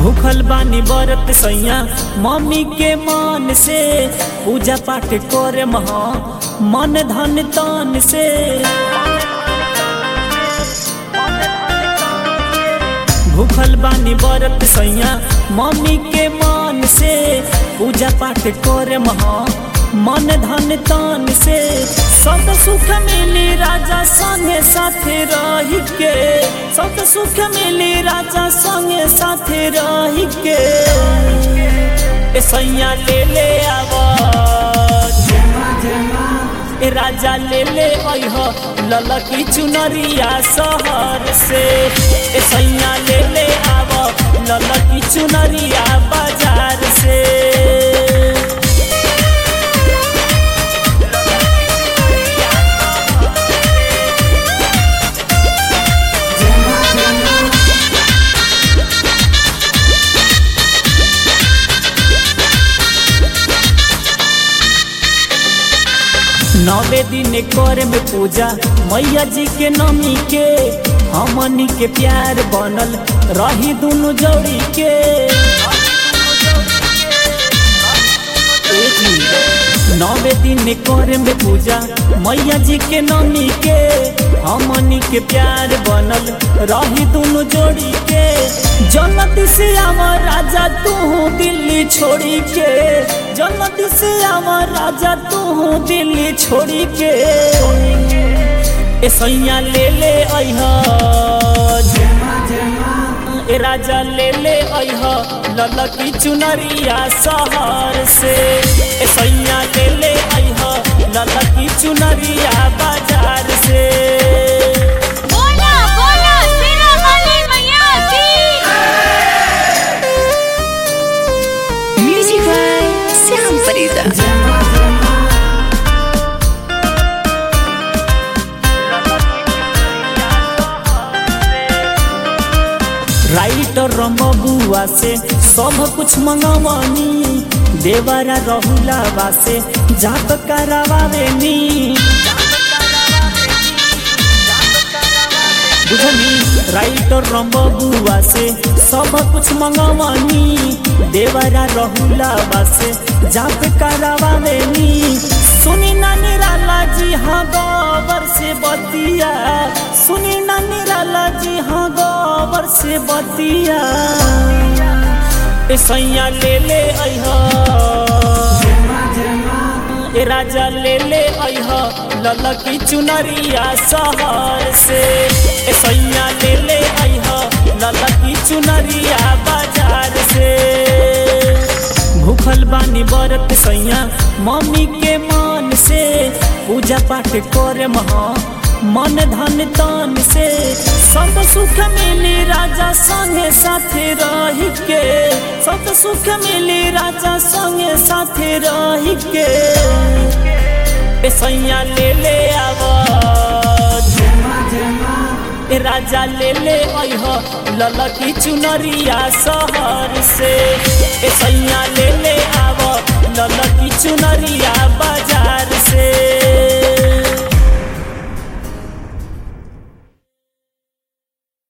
भूखल बानी बरत सैया मम्मी के मन से पूजा पाठ करे महा मन धन तन से भूखल बानी बरत सैया मम्मी के मन से पूजा पाठ करे महा मन धन तन से सब सुख मिली राजा संगे साथे रही के सब सुख मिली राजा संगे साथे रही के ए सैया ले ले आवाज ए राजा ले ले अह ललकी चुनरिया शहर से ए सैया ले ले आव ललकी चुनरिया बाजार से नवे दिन करे में पूजा मैया जी के नमी के हमनी के प्यार बनल रही दुनु जोड़ी के ए जी, नवे दिन करे में पूजा मैया जी के नमी के हमनी के प्यार बनल रही दुनु जोड़ी के जन्नत से आवा राजा तू दिल्ली छोड़ी के जन्नत से आवा राजा तू दिल्ली छोड़ी के ए सैया ले ले अह ए राजा ले ले अह ललकी चुनरिया शहर से ए सैया ले ले अह ललकी चुनरिया बाजार से बोला बोला सिरा वाली मैया की Music by Sam Farida. Writer रमबुआ से सब कुछ मंगवानी देवरा रहुलावा से जात करावावेनी बुझनी राइटर रमबुआ से सब कुछ मंगवानी देवरा रहुलावा से जात करावावेनी सुनी ना निराला जी हाँ गोबर से बतिया सुनी ना निराला जी हाँ गोबर से बतिया ए सैया ले ले अह ए राजा ले ले अह ललकी चुनरिया शहर से ए सैया ले ले अह ललकी चुनरिया बाजार से भूखल बानी बरत सैया मम्मी के मन से पूजा पाठ करे महा मन धन तन से सब सुख मिली राजा संगे साथे रही के सब सुख मिली राजा संगे साथे रही के ए सैया ले ले आवाज ए राजा ले ले अह ललकी चुनरिया शहर से ए सैया ले ले आव ललकी चुनरिया बाजार से